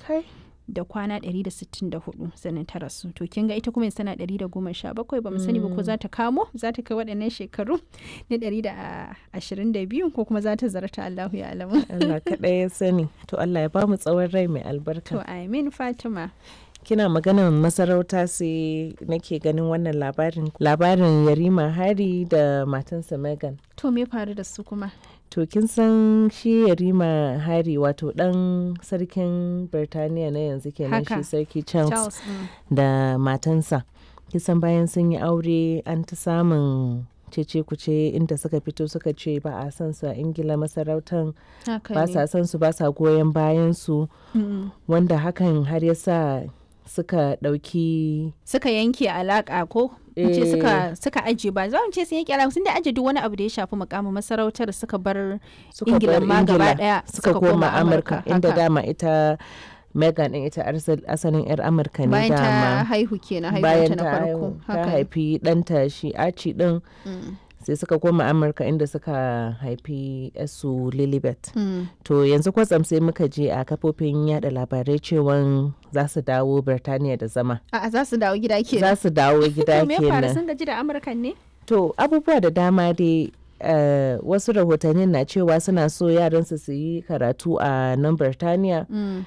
kai da kwana 164 sannan ta rasu to kin ga ita kuma tana 117 ba mu sani ba ko za ta kamo za ta kai waɗannan shekaru na 122 ko kuma za ta zarta Allahu ya alamu Allah kaɗai ya sani to Allah ya ba mu tsawon rai mai to albarka amin Fatima kina maganar masarauta sai nake ganin wannan labarin labarin Yarima Hari da matansa Megan to me faru da su kuma To kin san shi Yarima Hari wato ɗan sarkin Birtaniya na yanzu kenan shi Haka. sarki Charles, Charles mm. da matansa. Kisan bayan sun yi aure an ta samun cece kuce inda suka fito suka ce ba a san su a Ingila masarautan haka ba ne sa san su ba sa goyon bayan su Mm. wanda hakan har ya sa suka ɗauki suka yanke alaka ko in ce suka suka aje ba za mu ce sun yanke alaka sun da aje duk wani abu da ya shafi mukamin masarautar suka bar suka Ingila bar ma gaba Ingila daya suka koma Amurka inda haka. dama ita Megan din ita arsal- asalin 'yar Amurka ne bayan ta dama. haihu kenan bayan haihuwanta na ta farko haihu ta haka haifi ɗanta shi aci ɗin Mm. sai suka koma amurka inda suka haifi su lilibet Mm. to yanzu kwatsam sai muka je a kafofin yada labarai cewan za su dawo birtaniya da zama A'a za su dawo gida ke za su dawo gida to me ya faru kenan sun gaji da amurkan ne to abubuwa da dama dai eh, wasu rahotannin na cewa suna so yaransu su yi karatu a nan birtaniya Mm.